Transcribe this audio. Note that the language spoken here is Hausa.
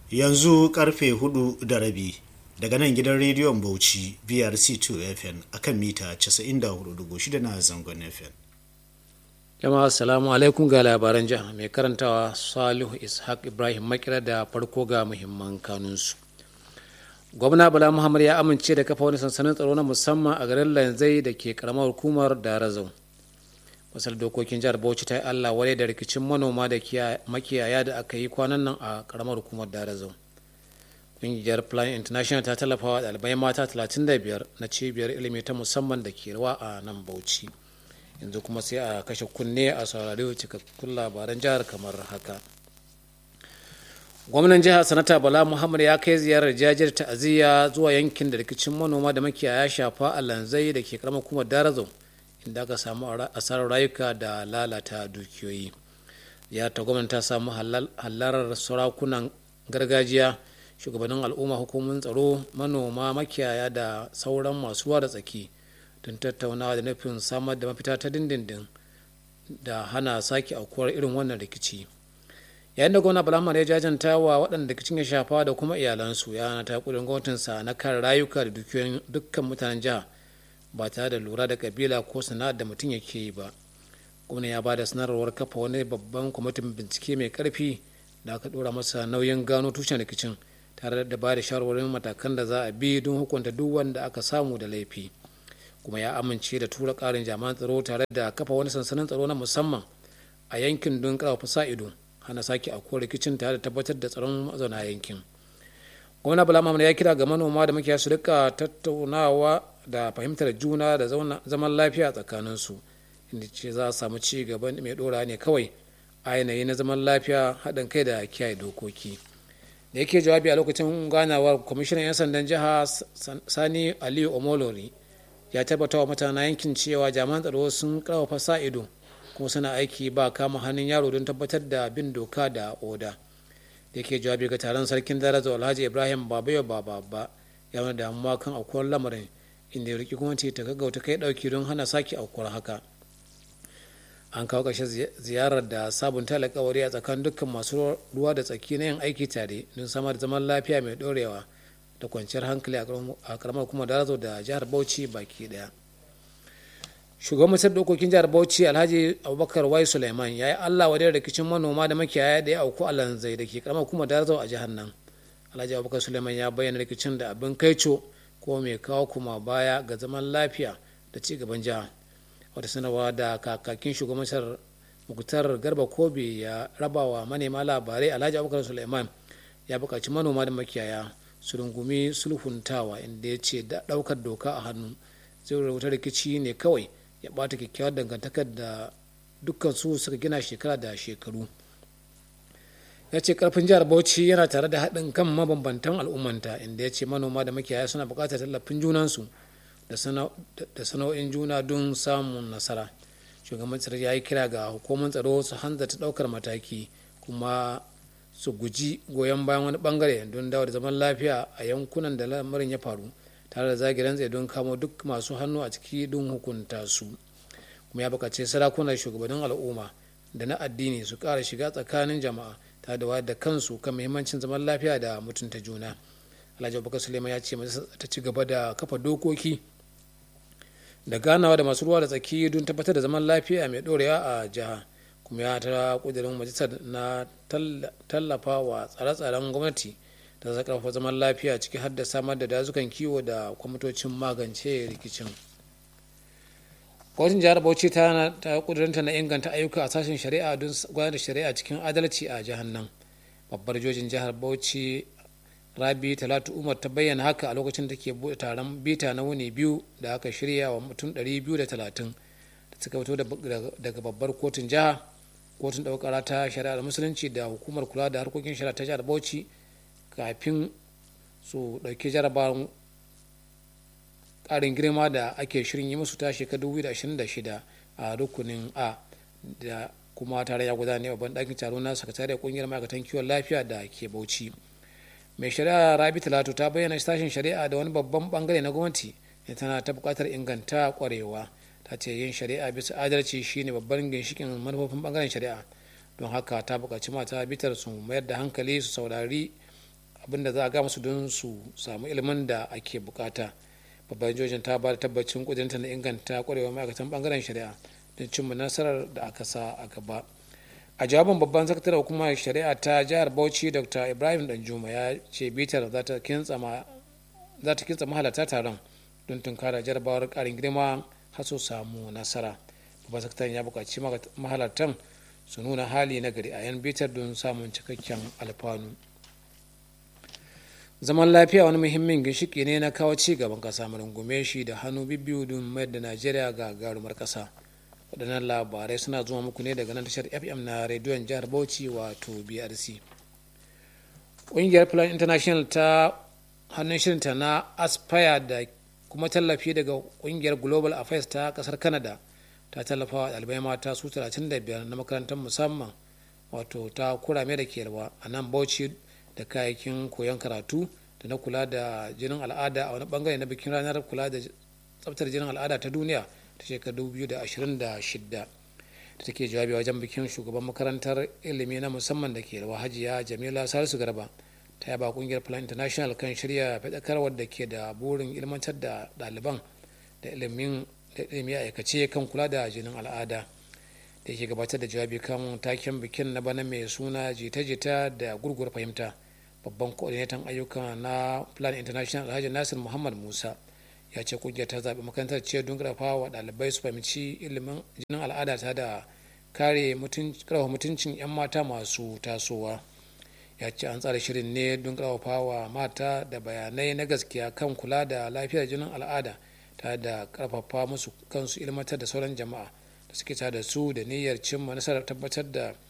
yanzu karfe hudu da rabi daga nan gidan rediyon bauchi brc 2 fm akan mita 94.6 na zangon fm jama'a assalamu alaikum ga labaran jiha mai karantawa salihu ishaq ibrahim makira da farko ga muhimman kanunsu gwamna bala muhammad ya amince da kafa wani sansanin tsaro na musamman a garin lanzai da ke karamar hukumar darazau masar dokokin jihar bauchi ta yi allah wadai da rikicin manoma da makiyaya da aka yi kwanan nan a karamar hukumar darazau ƙungiyar plan international ta tallafa wa ɗalibai mata 35 na cibiyar ilimi ta musamman da ke rawa a nan bauchi yanzu kuma sai a kashe kunne a saurari cikakkun labaran jihar kamar haka gwamnan jihar sanata bala muhammad ya kai ziyarar jajir ta'aziyya zuwa yankin da rikicin manoma da makiyaya shafa a lanzai da ke karamar kuma darazau inda aka samu asarar rayuka da lalata dukiyoyi ya ta gwamnati ta samu halarar sarakunan gargajiya shugabannin al'umma hukumomin tsaro manoma makiyaya da sauran masu ruwa da tsaki don tattaunawa da nufin samar da mafita ta dindindin da hana sake aukuwar irin wannan rikici yayin da gwamna bala ya jajanta wa waɗanda rikicin ya shafa da kuma iyalansu ya ta kudin gwamnatinsa na kare rayuka da dukiyoyin dukkan mutanen jiha ba tare da lura da kabila ko sana'ar da mutum yake yi ba gwamna ya ba da sanarwar kafa wani babban kwamitin bincike mai karfi da aka dora masa nauyin gano tushen rikicin tare da ba da shawarwarin matakan da za a bi don hukunta duk wanda aka samu da laifi kuma ya amince da tura karin jami'an tsaro tare da kafa wani sansanin tsaro na musamman a yankin don karfafa sa ido hana sake aukuwar rikicin tare da tabbatar da tsaron mazauna yankin gwamna bala ya kira ga manoma da makiyaya su rika tattaunawa da fahimtar juna da zaman lafiya tsakaninsu inda ce za a samu ci gaban mai dora ne kawai a yanayi na zaman lafiya haɗin kai da kiyaye dokoki da yake jawabi a lokacin ganawar kwamishinan 'yan sandan jiha sani aliyu omolori ya tabbata wa mutanen yankin cewa jami'an tsaro sun karfafa sa ido kuma suna aiki ba kama hannun yaro don tabbatar da bin doka da oda da yake jawabi ga taron sarkin daraja alhaji ibrahim babayo baba ya wani damuwa kan aukuwar lamarin inda ya riki gwamnati ta gaggauta kai dauki don hana sake aukuwar haka an kawo ƙarshen ziyarar da sabunta alkawari a tsakanin dukkan masu ruwa da tsaki na yin aiki tare don samar da zaman lafiya mai ɗorewa da kwanciyar hankali a karamar kuma darazo da jihar bauchi baki daya shugaban masar dokokin jihar bauchi alhaji abubakar wai suleiman ya yi allah wadai rikicin manoma da makiyaya da ya auku a lanzai da ke karamar kuma darazo a jihar nan alhaji abubakar suleiman ya bayyana rikicin da abin kaico ko mai kawo kuma baya ga zaman lafiya da ci gaban jiha wata sanarwa da kakakin shugaban muktar garba kobe ya rabawa manema labarai alhaji abubakar suleiman ya buƙaci manoma da makiyaya su rungumi sulhuntawa inda ya ce ɗaukar doka a hannu zai rubuta rikici ne kawai ya ɓata kyakkyawar dangantakar da dukkan su suka gina shekara da shekaru ya ce karfin jihar bauchi yana tare da haɗin kan mabambantan al'ummanta inda ya ce manoma da makiyaya suna buƙatar tallafin junansu da sana'o'in juna don samun nasara shugaban tsaro ya yi kira ga hukumar tsaro su hanzarta ɗaukar mataki kuma su guji goyon bayan wani bangare don dawo da zaman lafiya a yankunan da lamarin ya faru tare da zagiran tsaye don kamo duk masu hannu a ciki don hukunta su kuma ya bukaci sarakunan shugabannin al'umma da na addini su ƙara shiga tsakanin jama'a tare da wayar da kansu kan muhimmancin zaman lafiya da mutunta juna alhaji abubakar suleiman ya ce ta ci gaba da kafa dokoki da ganawa da masu ruwa da tsaki don tabbatar da zaman lafiya mai ɗorewa a jiha kuma ya ta kudirin majalisar na tallafa wa tsare-tsaren gwamnati da za karfafa zaman lafiya ciki har da samar da dazukan kiwo da kwamitocin magance rikicin gwamnatin jihar bauchi ta ta kudurinta na inganta ayyuka a sashen shari'a don gudanar da shari'a cikin adalci a jihar nan babbar jojin jihar bauchi rabi talatu umar ta bayyana haka a lokacin da ke buɗe taron bita na wuni biyu da aka shirya wa mutum 230 da suka fito daga babbar kotun jiha kotun ɗaukara ta shari'ar musulunci da hukumar kula da harkokin shari'a ta jihar bauchi kafin su ɗauki jarabawan ƙarin girma da ake shirin yi musu ta shekaru 2026 a rukunin a da kuma tare ya gudana ne babban ɗakin taro na sakatariyar ƙungiyar ma'aikatan kiwon lafiya da ke bauchi mai shari'a rabi talatu ta bayyana sashen shari'a da wani babban bangare na gwamnati da tana ta buƙatar inganta ƙwarewa ta ce yin shari'a bisa adalci shine babban ginshikin manufofin bangaren shari'a don haka ta buƙaci mata bitar su mayar da hankali su saurari abinda za a ga musu don su samu ilimin da ake bukata babban jojin ta ba da tabbacin kudinta na inganta kwarewa ma'aikatan bangaren shari'a don cimma nasarar da aka sa a gaba a jawabin babban sakataren hukumar shari'a ta jihar bauchi dr ibrahim danjuma ya ce bitar za ta kintsa mahalarta taron don tunkara jarabawar karin girma har su samu nasara babban sakataren ya buƙaci mahalartan su nuna hali na gari a yan bitar don samun cikakken alfanu zaman lafiya wani muhimmin ginshiki ne na kawo ci gaban ƙasa mu rungume shi da hannu bibbiyu don mayar da najeriya ga garumar ƙasa waɗannan labarai suna zuwa muku ne daga nan tashar fm na rediyon jihar bauchi wato brc ƙungiyar plan international ta hannun shirinta na aspire da kuma tallafi daga ƙungiyar global affairs ta ƙasar canada ta tallafa wa ɗalibai mata su 35 na makarantar musamman wato ta kurame da ke a nan bauchi da kayayyakin koyon karatu da na kula da jinin al'ada a wani bangare na bikin ranar kula da tsabtar jinin al'ada ta duniya ta shekarar 2026 da take jawabi wajen bikin shugaban makarantar ilimi na musamman da ke rawa hajiya jamila salisu garba ta yaba kungiyar plan international kan shirya faɗakarwar da ke da burin ilmantar da ɗaliban da ilimin da ilimi a aikace kan kula da jinin al'ada da ke gabatar da jawabi kan taken bikin na bana mai suna jita-jita da gurgur fahimta babban coordinator ayyuka na plan international alhaji nasir muhammad musa ya ce kungiyar ta zaɓi makarantar ce don ƙarfafa wa ɗalibai su fahimci ilimin jinin al'ada ta da kare ƙarfafa mutuncin 'yan mata masu tasowa ya ce an tsara shirin ne don ƙarfafa wa mata da bayanai na gaskiya kan kula da lafiyar jinin al'ada ta da ƙarfafa musu kansu ilmantar da sauran jama'a da suke da su da niyyar cimma nasarar tabbatar da